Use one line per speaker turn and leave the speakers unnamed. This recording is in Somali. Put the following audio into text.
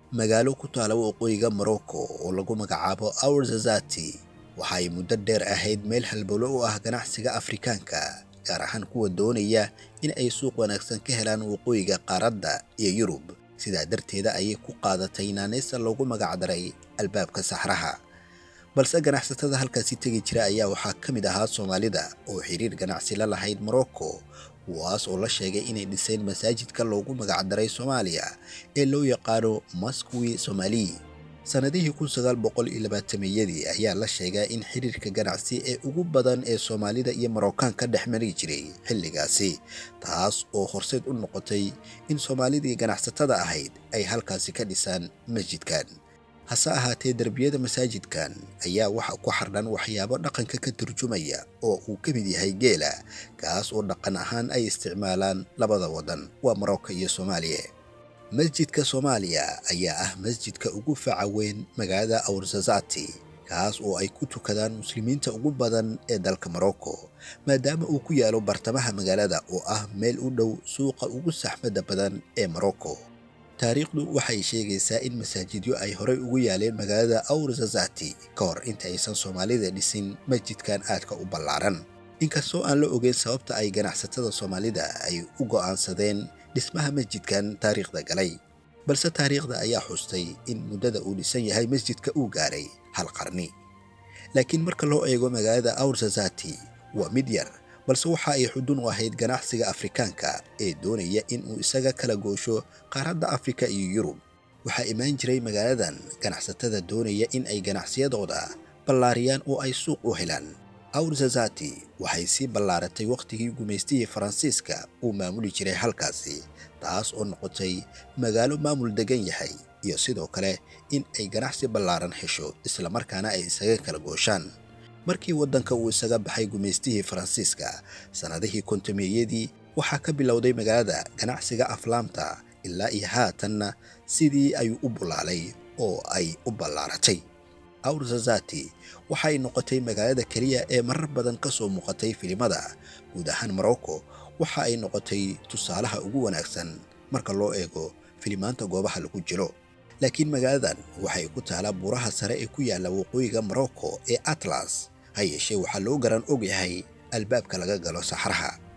magaalo ku taala waqooyiga morocco oo lagu magacaabo awrzazati waxa ay muddo dheer ahayd meel halbowlo u ah ganacsiga afrikaanka gaar ahaan kuwa doonaya in ay suuq wanaagsan ka helaan waqooyiga qaaradda iyo yurub sidaa darteeda ayay ku qaadatay naanaysta loogu magacdaray albaabka saxraha balse ganacsatada halkaasi tegi jira ayaa waxaa ka mid ahaa soomaalida oo xiriir ganacsi la lahayd morocco kuwaas oo la sheegay inay dhiseen masaajidka loogu magacdaray soomaaliya ee loo yaqaano maskwi somali sannadihii kun sagaal boqol iyo labaatameyadii ayaa la sheegaa in xiriirka ganacsi ee ugu badan ee soomaalida iyo marookaan ka dhex mari jiray xilligaasi taas oo horseed u noqotay in soomaalidii ganacsatada ahayd ay halkaasi ka dhisaan masjidkan hase ahaatee derbiyada masaajidkan ayaa waxa ku xardhan waxyaabo dhaqanka ka turjumaya oo uu ka mid yahay geela kaas oo dhaqan ahaan ay isticmaalaan labada waddan waa marocco iyo soomaaliya masjidka soomaaliya ayaa ah masjidka ugu faca weyn magaalada awrzazati kaas oo ay ku tukadaan muslimiinta ugu badan ee dalka morocco maadaama uu ku yaalo bartamaha magaalada oo ah meel u dhow suuqa ugu saxmadda badan ee morocco taariikhdu waxay sheegaysaa in masaajidyo ay horey ugu yaaleen magaalada awrzazati ka hor inta aysan soomaalida dhisin masjidkan aadka u ballaaran inkastoo aan la ogeyn sababta ay ganacsatada soomaalida ay u go'aansadeen dhismaha masjidkan taariikhda galay balse taariikhda ayaa xustay in muddada uu dhisan yahay masjidka uu gaaray hal qarni laakiin marka loo eego magaalada awrzazati waa mid yar balse waxa ay xudun u ahayd ganacsiga afrikaanka ee doonaya in uu isaga kala goosho qaaradda afrika iyo yurub waxaa imaan jiray magaaladan ganacsatada doonaya in ay ganacsiyadooda ballaariyaan oo ay suuq u helaan awrzazati waxay sii ballaaratay wakhtigii gumaystihii faransiiska uu maamuli jiray halkaasi taas oo noqotay magaalo maamul degan yahay iyo sidoo kale in ay ganacsi ballaaran hesho islamarkaana ay isaga kala gooshaan markii waddanka uu isaga baxay gumaystihii faransiiska sannadihii kontomeyadii waxaa ka bilowday magaalada ganacsiga aflaamta ilaa iyo haatanna sidii ayuu u bulaalay oo ay u ballaaratay awrzazati waxay noqotay magaalada keliya ee marar badan ka soo muuqatay filimada guud ahaan morocco waxa ay noqotay tusaalaha ugu wanaagsan marka loo eego filimaanta goobaha lagu jiro laakiin magaaladan waxay ku taalaa buuraha sare ee ku yaalla waqooyiga morocco ee atlas ha yeeshee waxaa loo garan og yahay albaabka laga galo saxraha